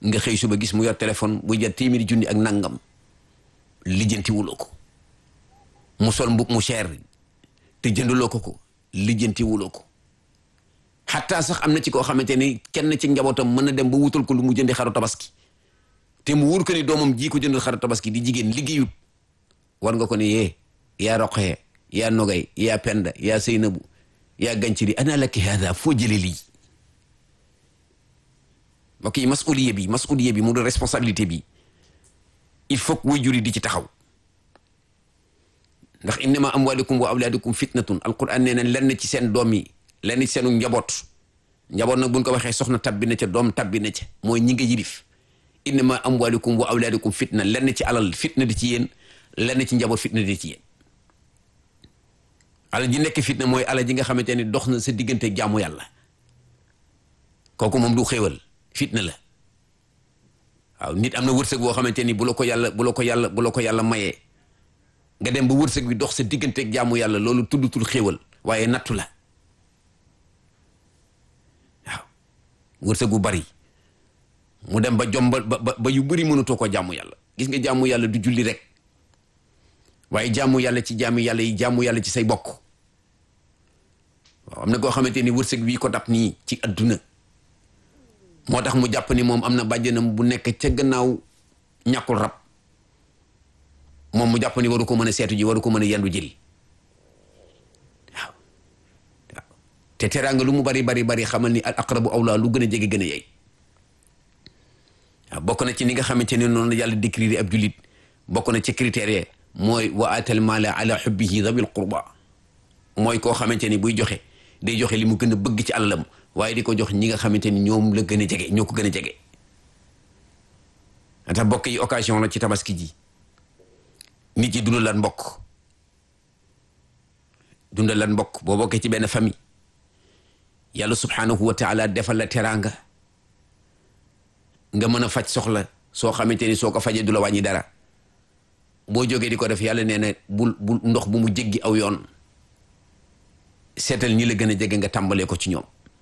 nga xëy suba gis mu yor téléphone bu jar téeméeri junni ak nangam lijjanti wuloo ko mu sol mbub mu cher te jëndaloo ko ko lijjanti wuloo ko xataa sax am na ci koo xamante ni kenn ci njabootam mën na dem ba wutal ko lu mu jëndi xaru tabaski te mu wóor ko ni doomam ji ko jëndal xaru tabaski di jigéen liggéeyut war nga ko ne yee yaa roqee yaa nogay yaa penda yaa seynabu yaa ganciri ana laki hada foo jële lii mbokk yi masuliye bi masuliye bi mu doon responsabilité bi il faut que waajur yi di ci taxaw ndax innama amwalukum wa awlaadukum fitnatun alquran nee na lenn ci seen doom yi lenn ci seenu njaboot njaboot nag buñ ko waxee soxna tabbi na ca doom tabbi na ca mooy ñi nga yilif innama amwalukum wa awlaadukum fitna lenn ci alal fitna di ci yéen lenn ci njaboot fitna di ci yéen alal ji nekk fitna mooy alal ji nga xamante ni dox na sa diggante jaamu yàlla kooku moom du xéewal fitna la waaw nit am na wërsëg boo xamante ni bu la ko yàlla bu la ko yàlla bu la ko yàlla mayee nga dem ba wërsëg bi dox sa diggante jaamu yàlla loolu tuddutul xéewal waaye nattu la waaw wërsëg bu bari mu dem ba jombal ba ba yu bëri mënatoo ko jaamu yàlla gis nga jaamu yàlla du julli rek waaye jaamu yàlla ci jaamu yàlla yi jaamu yàlla ci say bokk waaw am na koo xamante ni wërsëg bii ko dab nii ci adduna moo tax mu jàpp ni moom am na bàjjanam bu nekk ca gannaaw ñàkkul rab moom mu jàpp ni waru ko mën a seetu ji waru ko mën a yendu jëli waaw waaw te teraanga lu mu bari bari bari xamal ni al aqrabu awla lu gën a jege gën a yey waaw bokk na ci ni nga xamante ne noonu la yàlla décrire ab julit bokk na ci critères yi mooy wa atal mala ala xubbihi dabil qurba mooy koo xamante ni buy joxe day joxe li mu gën a bëgg ci alalam waaye di ko jox ñi nga xamante ni ñoom la gën a jege ñoo ko gën a jege tax bokk yi occasion la ci tabaski ji nit yi dundal lan mbokk dundal lan mbokk boo bokkee ci benn famille yàlla subhanahu wa taala defal la teraanga nga mën a faj soxla soo xamante ni soo ko fajee du la wàññi dara boo jógee di ko def yàlla nee na bul bul ndox bu mu jéggi aw yoon seetal ñi la gën a jege nga tàmbalee ko ci ñoom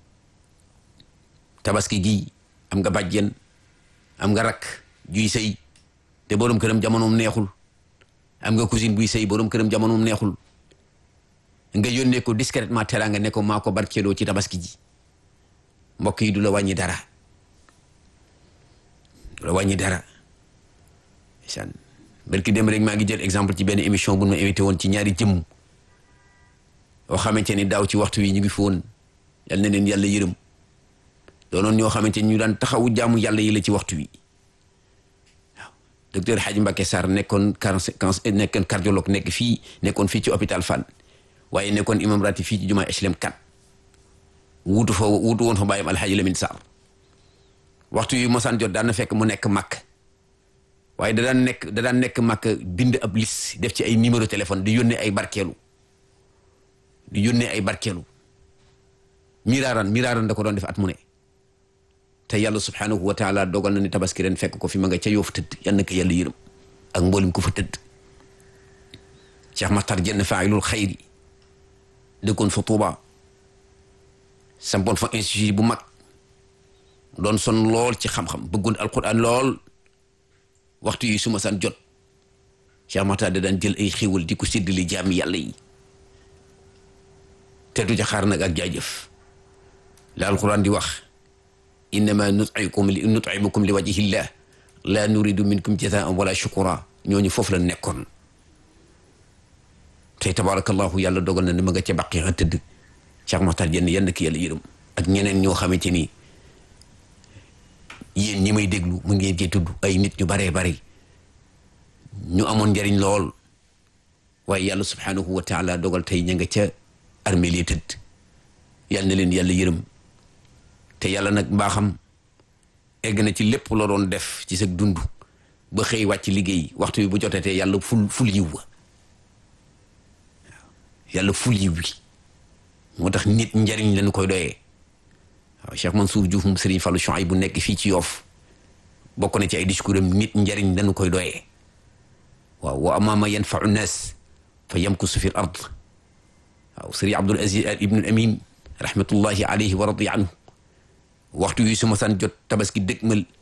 tabaski gi am nga bàjjen am nga rakk juy sëy te borom këram jamonoom neexul am nga cousine buy sëy borom këram jamonoom neexul nga yónnee ko discrètement teraanga ne ko maa ko barkeeloo ci tabaski ji mbokk yi du la wàññi dara du la wàññi dara san barki dem rek maa ngi jël exemple ci benn émission bu ma invité woon ci ñaari jëmm yoo xamante ni daaw ci waxtu wi ñu ngi fi woon yal na leen yàlla yërëm doonoon ñoo xamante ni ñu daan taxawu jaamu yàlla yi la ci waxtu wi waaw docteur Hadj Mbacke Sarr nekkoon cancer nekkoon cardiologue nekk fii nekkoon fii ci hôpital Fann waaye nekkoon imam rati fii ci jumaa HLM 4 wuutu fa wuutu woon fa bàyyam Alhaji Lamine Sarr waxtu yu mosaan jot daan na fekk mu nekk màkk waaye da daan nekk da daan nekk màkk bind ab liste def ci ay numéro téléphone di yónnee ay barkeelu di yónnee ay barkeelu miraaran miraaran da ko doon def at mu ne te yàlla subhanahu wa taala dogal na ni tabaski ren fekk ko fi ma nga ca yoof tëdd yal na ko yàlla yërëm ak mboolem ku fa tëdd Cheikh Makhtar Jenn faayilul xayri dëkkoon fa Tuuba sampoon fa institut bu mag doon son lool ci xam-xam bëggoon alquran lool waxtu yi su ma san jot Cheikh Makhtar da daan jël ay xéwal di ko séddale jaami yàlla yi te du ca xaar nag ak jaajëf la alquran di wax innama nut'imukum li nut'imukum li wajhillah la nuridu minkum jazaan wala shukura ñooñu foofu la nekkoon tey tabarakallahu yàlla dogal na ne ma nga ca baqi a tëdd Cheikh Makhtar Jenn yenn ki yàlla yërëm ak ñeneen ñoo xamante ni yéen ñi may déglu mu ngeen cee tudd ay nit ñu baree bari ñu amoon njariñ lool waaye yàlla subhanahu wa taala dogal tey ña nga ca armée li tëdd yal na leen yàlla yërëm te yàlla nag mbaaxam egg na ci lépp la doon def ci sa dund ba xëy wàcc liggéey waxtu bi bu jotatee yàlla ful ful yiw wa yàlla ful yiw wi moo tax nit njariñ lañu koy doyee waaw Cheikh Mansour Diouf mu Serigne Fallou Chouaïb bu nekk fii ci Yoff bokk na ci ay discours am nit njariñ lañu koy doyee waaw wa amaama yanfau nnaas fa yamkusu fi l ard waaw Serigne Abdoul Aziz Ibnul Amin rahmatullahi alayhi wa radiya anhu waxtu wi su ma san jot tabaski dëgmal